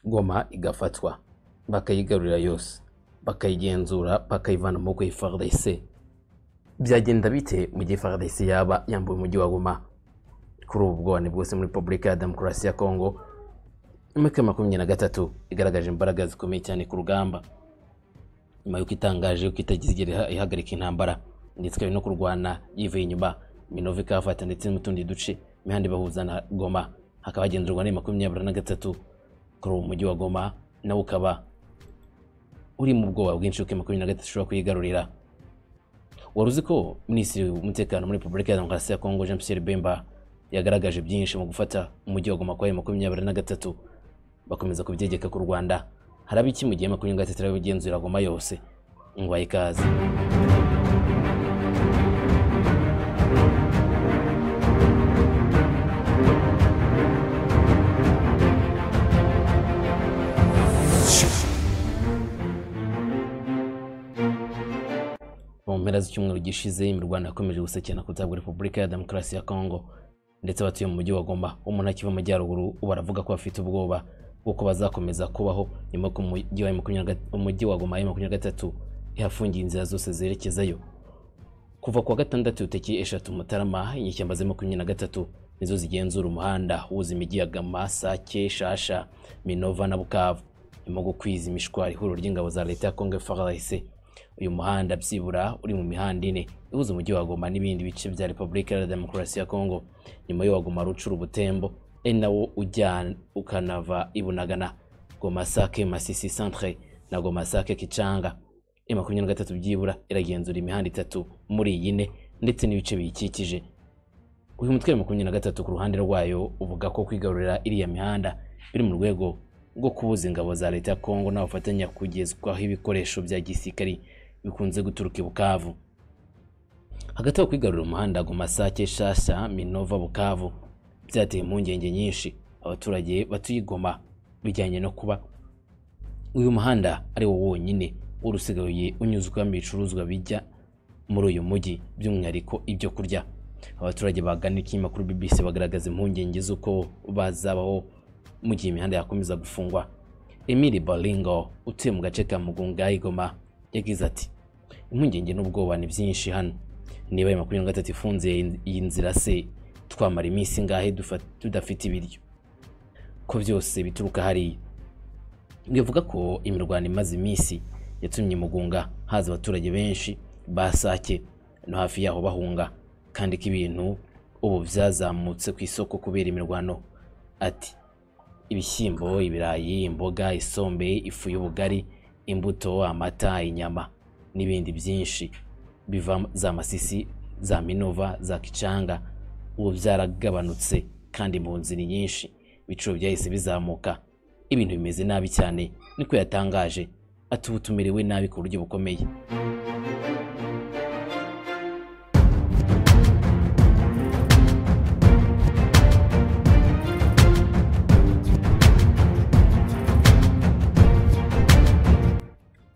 ingoma igafatwa bakayigarurira yose bakayigenzura bakayivana mu maboko y'ifaridese byagenda bite mu gihe faridese yaba yambuye umujyi wa goma kuri ubu bwone bwose muri repubulika ya demokarasi ya kongo imyaka makumyabiri na gatatu igaragaje imbaraga zikomeye cyane ku rugamba nyuma y'uko itangaje yuko itazigera ihagarika intambara ndetse ikaba no kurwana yivuye inyuma minova ikahafata ndetse n'utundi duce imihanda ibahuza na goma hakaba hagenzurwa na makumyabiri na gatatu kuri uwo mujyi wa goma nawe ukaba uri mu bwoba bwinshi yuko makumyabiri na gatatu ushobora kuyigarurira wari uzi ko minisitiri w'umutekano muri repubulika ya demokarasi ya kongo jean pierre bemba yagaragaje byinshi mu gufata umujyi wa goma kwa makumyabiri na gatatu bakomeza kubyegeka ku rwanda haraba iki mu gihe makumyabiri na gatatu irabigenzura goma yose ngo ikaze mu mpera z'icyumweru gishize imirwano yakomeje gusekena ku bwa repubulika ya demokarasi ya kongo ndetse abatuye mu mujyi wa goma umuntu akiva mu majyaruguru baravuga ko bafite ubwoba bw'uko bazakomeza kubaho nyuma ko umujyi wa goma ya makumyabiri na gatatu ihafungiye inzira zose zerekezayo kuva ku wa gatandatu uteki eshatu mutarama inyeshyamba za makumyabiri na gatatu nizo zigenzura umuhanda wuza imijyi ya gama sake shasha minova na bukavu nyuma yo gukwiza imishwari ihuriro ry'ingabo za leta ya kongo frdc uyu muhanda byibura uri mu mihanda ine ihuza umujyi wa goma n'ibindi bice bya repubulika ya demokarasi ya kongo nyuma yo wagoma rucura ubutembo ari nawo ujyana ukanava ibunagana goma sake masisi centre na goma sake kicanga e makumyabiri na gatatu byibura iragenzura imihanda itatu muri iyi ne ndetse n'ibice biyikikije uyu mutwe wa makumyabiri na gatatu ku ruhande rwayo uvuga ko kwigarurira iriya mihanda biri mu rwego rwo kubuza ingabo za leta ya kongo n'abafatanya kugezwaho ibikoresho bya gisirikari bikunze guturuka i bukavu hagati aho kwigarura umuhanda goma sake shasha minova bukavu byateye impungenge nyinshi abaturage batuye igoma bijyanye no kuba uyu muhanda ari wo wonyine urusigaye unyuzwamo ibicuruzwa bijya muri uyu mujyi by'umwihariko ibyo kurya abaturage bagana ikinyamakuru kuri bbc bagaragaza impungenge z'uko bazabaho mu gihe imihanda yakomeza gufungwa emili baringo utuye mu gace ka mugunga igoma yagize ati impungenge n'ubwoba ni byinshi hano niba ayo makumyabiri na gatatu ifunze iyi nzira se twamara iminsi ingahe tudafite ibiryo ko byose bituruka hariya bivuga ko imirwano imaze iminsi yatumye mugunga haza abaturage benshi ba sake no hafi yaho bahunga kandi ko ibintu ubu byazamutse ku isoko kubera imirwano ati ibishyimbo ibirayi imboga isombe ifu y'ubugari imbuto amata inyama n'ibindi byinshi biva za masisi za minova za kicanga ubu byaragabanutse kandi mu nzira nyinshi ibiciro byahise bizamuka ibintu bimeze nabi cyane niko yatangaje ati ubu tumerewe nabi ku buryo bukomeye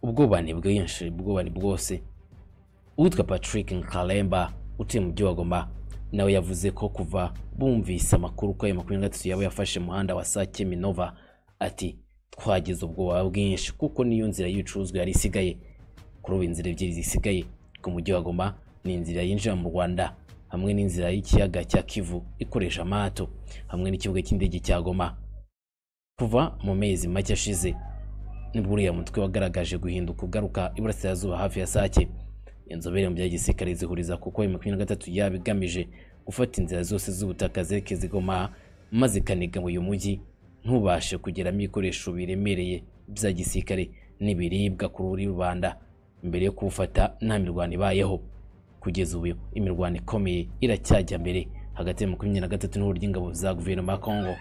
ubwoba ni bwinshi ubwoba ni bwose uwitwa patrick nkalemba utuye mu byogoma nawe yavuze ko kuva bumvise amakuru ko ayo makumyabiri na gatatu yaba yafashe umuhanda wa sake minova ati twagize ubwoba bwinshi kuko niyo nzira y'ibicuruzwa yari isigaye kuri ubu inzira ebyiri zisigaye ku mujyi wa goma ni inzira yinjira mu rwanda hamwe n'inzira y'ikiyaga cya kivu ikoresha amato hamwe n'ikibuga cy'indege cya goma kuva mu mezi make ashize nibwo uriya mutwe wagaragaje guhinduka ugaruka iburasirazuba hafi ya sake inzobere mu bya gisirikare zihuriza kuko makumyabiri na gatatu yaba igamije gufata inzira zose z'ubutaka zerekeza igoma maze ikaniga mu uyu mujyi ntubashe kugeramo ibikoresho biremereye bya gisirikare n'ibiribwa ku ruri rubanda mbere yo kuwufata nta mirwano ibayeho kugeza ubu imirwano ikomeye iracyajya mbere hagati ya makumyabiri na gatatu n'uburyo ingabo za guverinoma ya kongo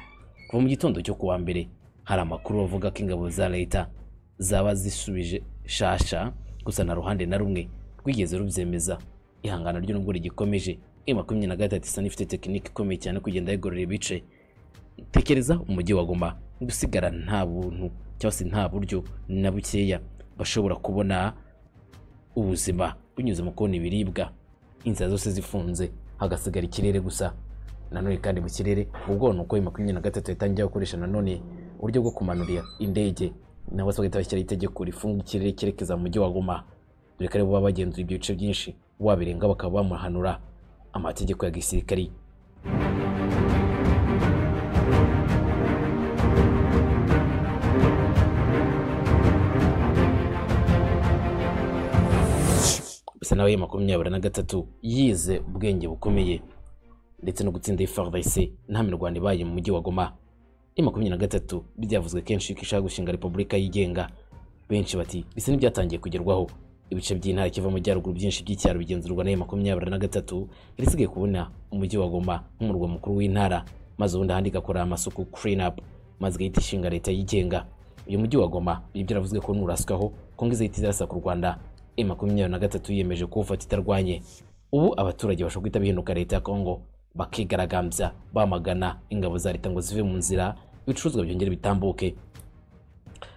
kuva mu gitondo cyo kuwa mbere hari amakuru avuga ko ingabo za leta zaba zisubije shasha gusa na ruhande na rumwe rwigeze rubyemeza ihangano ryo nubwo rigikomeje e makumyabiri na gatatu isa n'ifite tekinike ikomeye cyane kugenda yigorora ibice tekereza umujyi wa goma gusigara nta buntu cyangwa se nta buryo na bukeya bashobora kubona ubuzima binyuze mu kubona ibiribwa inzira zose zifunze hagasigara ikirere gusa nanone kandi mu kirere ubwo ni uko makumyabiri na gatatu yatangiye gukoresha nanone uburyo bwo kumanurira indege nabo se bagahita bashyiraho itegeko rifunga ikirere cyerekeza mu mujyi wa Goma dore ko aribo baba bagenzura ibyo bice byinshi wabirenga bakaba bamuhanura amategeko ya gisirikari bisa nawe makumyabiri na gatatu yize ubwenge bukomeye ndetse no gutsinda FARDC nta mirwano ibaye mu mujyi wa Goma i makumyabiri na gatatu byavuzwe kenshi ko ishaka gushinga repubulika yigenga benshi bati bisa n'ibyatangiye kugerwaho ibice by'intara kiva mu majyaruguru byinshi by'icyaro bigenzurwa na makumyabiri na gatatu irisigaye kubona umujyi wa Goma nk'umurwa mukuru w'intara maze ubundi ahandi igakora amasuku clean up maze igahita ishinga leta yigenga uyu mujyi wa Goma ibi byaravuzwe ko nuraswaho ko ngo izahita izarasa ku Rwanda i makumyabiri na gatatu yiyemeje kuwufata itarwanye ubu abaturage bashobora guhita bihinduka leta ya Congo bakigaragambya bamagana ingabo za leta ngo zive mu nzira ibicuruzwa byongere bitambuke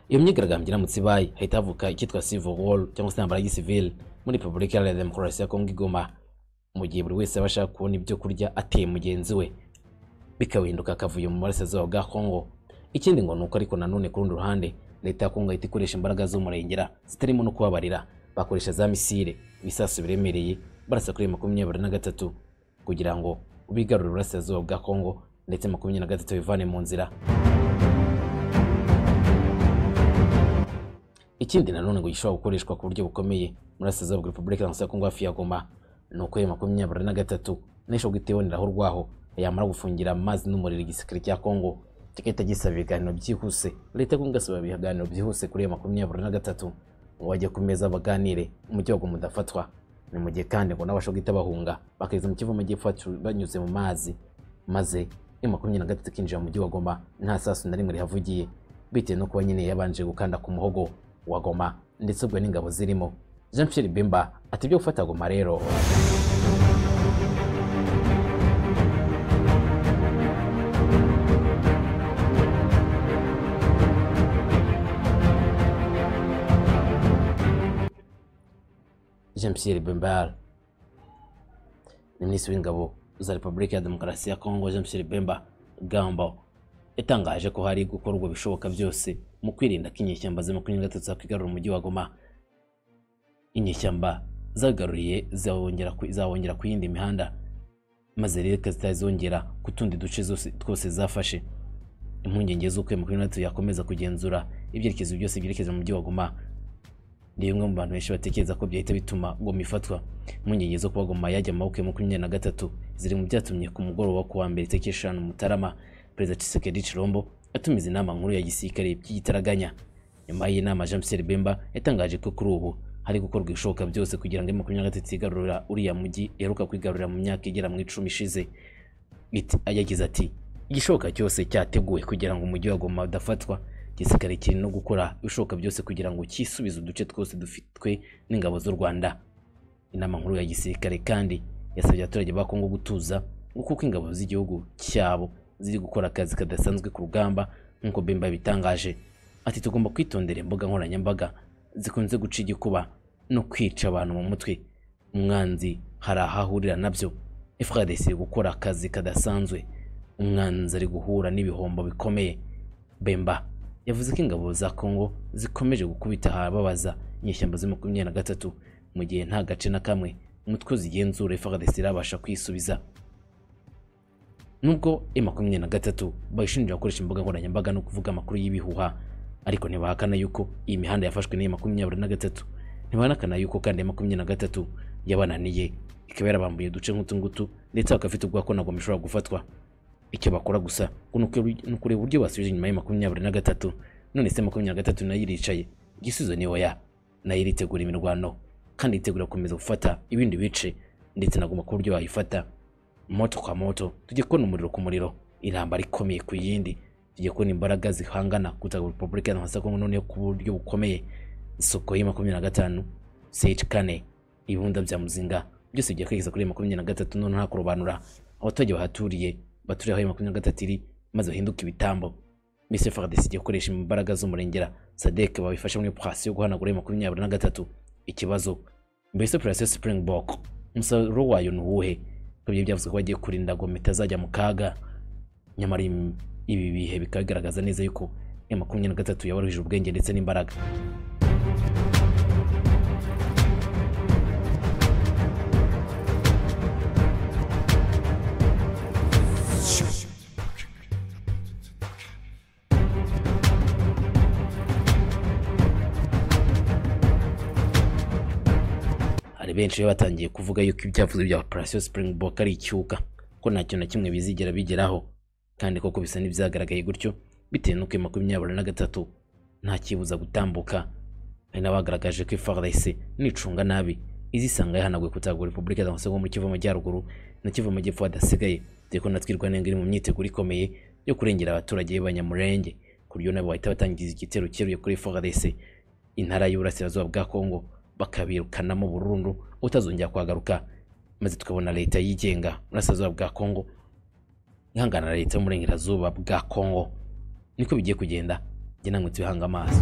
iyo myigaragambyo iramutse ibaye hahita havuka icyitwa civil war cyangwa se intambara ya gisivile muri repubulika iharanira demokarasi ya kongo igoma mu gihe buri wese aba ashaka kubona ibyo kurya ateye mugenzi we bikahinduka akavuyo mu burasirazuba bwa kongo ikindi ngo ni uko ariko nanone ku rundi ruhande leta ya kongo ihita ikoresha imbaraga z'umurengera zitarimo no kubabarira bakoresha za misile ibisasu biremereye barasa kuri makumyabiri na gatatu kugira ngo bigarure uburasirazuba bwa kongo ndetse makumyabiri na gatatu bivane mu nzira ikindi nanone ngo gishobora gukoreshwa ku buryo bukomeye murasirazuba bwa repubulika ya kongo hafi ya goma ni uko makumyabiri na gatatu n'ishobora guhita iboneraho urwaho yamara gufungira amazi n'umuriro igisirikare cya kongo kigahita gisaba ibiganiro byihuse leta kongo igasaba ibiganiro byihuse kuri iyo makumyabiri na gatatu ngo bajye ku meza baganire umujyi wa goma udafatwa ni mu gihe kandi ngo n'abashobora guhita bahunga bakageza mu kivu amajyepfo banyuze mu mazi maze iyo makumyabiri na gatatu ikinjira mu mujyi wa goma nta sasu na rimwe rihavugiye bitewe no kuba nyine yabanje gukanda ku muhogo wa Goma ndetse ubwo n'ingabo zirimo Jean Pierre Bemba ati byo gufata Goma rero Jean Pierre Bemba ni minisitiri w'ingabo za Repubulika ya Demokarasi ya Kongo Jean Pierre Bemba Gambo yatangaje ko hari gukorwa ibishoboka byose mu kwirinda ko inyeshyamba za makumyabiri na gatatu zakwigarura umujyi wa Goma inyeshyamba zagaruriye zawongera ku yindi mihanda maze rero zitazongera ku tundi duce twose zafashe impungenge z'uko iyo makumyabiri na gatatu yakomeza kugenzura ibyerekezo byose byerekeza mu mujyi wa Goma ni bimwe mu bantu benshi batekereza ko byahita bituma Goma ifatwa impungenge zo kuba Goma yajya mu maboko ya makumyabiri na gatatu ziri mu byatumye ku mugoroba ku wa mbere tariki eshanu Mutarama perezida Tshisekedi Chilombo atumiza inama nkuru ya gisirikare by'igitaraganya nyuma y'inama Jean Pierre Bemba yatangaje ko kuri ubu hari gukorwa ibishoboka byose kugira ngo makumyabiri na gatatu igarurira uriya mujyi iheruka kwigarurira mu myaka igera mu icumi ishize yagize ati igishoboka cyose cyateguwe kugira ngo umujyi wa Goma udafatwa gisirikare kiri no gukora ibishoboka byose kugira ngo cyisubize uduce twose dufitwe n'ingabo z'u Rwanda inama nkuru ya gisirikare kandi yasabye abaturage ba Kongo gutuza kuko ingabo z'igihugu cyabo ziri gukora akazi kadasanzwe ku rugamba nk'uko Bemba bitangaje ati tugomba kwitondera imbuga nkoranyambaga zikunze guca igikuba no kwica abantu mu mutwe umwanzi hari ahahurira nabyo FARDC iri gukora akazi kadasanzwe umwanzi ari guhura n'ibihombo bikomeye Bemba yavuze ko ingabo za Congo zikomeje gukubita ahababaza inyeshyamba za makumyabiri na gatatu mu gihe nta gace na kamwe umutwe zigenzura FARDC irabasha kwisubiza nubwo e makumyabiri na gatatu bayishinja gukoresha imbuga nkoranyambaga no kuvuga amakuru y'ibihuha ariko ntibahakana yuko iyi mihanda yafashwe n'iyi makumyabiri na gatatu ntibahanakana yuko kandi makumyabiri na gatatu yabananiye ikaba yarabambuye uduce nk'utungutu ndetse bakafite ubwoba ko nagoma ishobora gufatwa icyo bakora gusa ni ukureba uburyo basubije inyuma ya makumyabiri na gatatu none se makumyabiri na gatatu nayo iricaye igisubizo ni oya nayo iritegura imirwano kandi iritegura gukomeza gufata ibindi bice ndetse nagoma ku buryo bayifata moto kwa moto tujye kubona umuriro ku muriro intambara ikomeye ku yindi tujye kubona imbaraga zihangana kutaga repubulika ya kongo noneho ku buryo bukomeye isoko ya makumyabiri na gatanu seyici kane ibunda bya muzinga byose bijya kwerekeza kuri makumyabiri na gatatu none nta kurobanura abaturage bahaturiye baturiye aho makumyabiri na gatatu iri maze bahinduke ibitambo misi fagdesi ijya gukoresha imbaraga z'umurengera sadeke babifasha muri pasi yo guhanagura makumyabiri na gatatu ikibazo mbese operasiyo springbok umusaruro wayo ni uwuhe ibyo byavuze ko bagiye kurinda ngo mitazajya mu kaga nyamara ibi bihe bikagaragaza neza yuko ya makumyabiri na gatatu yabaruhije ubwenge ndetse n'imbaraga hari benshi bari batangiye kuvuga yuko ibyavuze bya operasiyo Springbok ari icyuka ko nta kintu na kimwe bizigera bigeraho kandi koko bisa n'ibyagaragaye gutyo bitewe n'uko iyo makumyabiri na gatatu nta kibuza gutambuka hari n'abagaragaje ko FARDC n'icunga nabi izisanga yahanaguye kutagura repubulika zose nko muri Kivu Amajyaruguru na Kivu Amajyepfo hadasigaye dore ko natwirwa nenge iri mu myiteguro ikomeye yo kurengera abaturage b'abanyamurenge ku buryo nabo bahita batangiza igitero cyeruye kuri FARDC intara y'uburasirazuba bwa Kongo bakabirukanamo burundu utazongera kuhagaruka maze tukabona leta yigenga burasirazuba bwa kongo ihangana na leta y'uburengerazuba bwa kongo niko bigiye kugenda njye namwe tubihanga amaso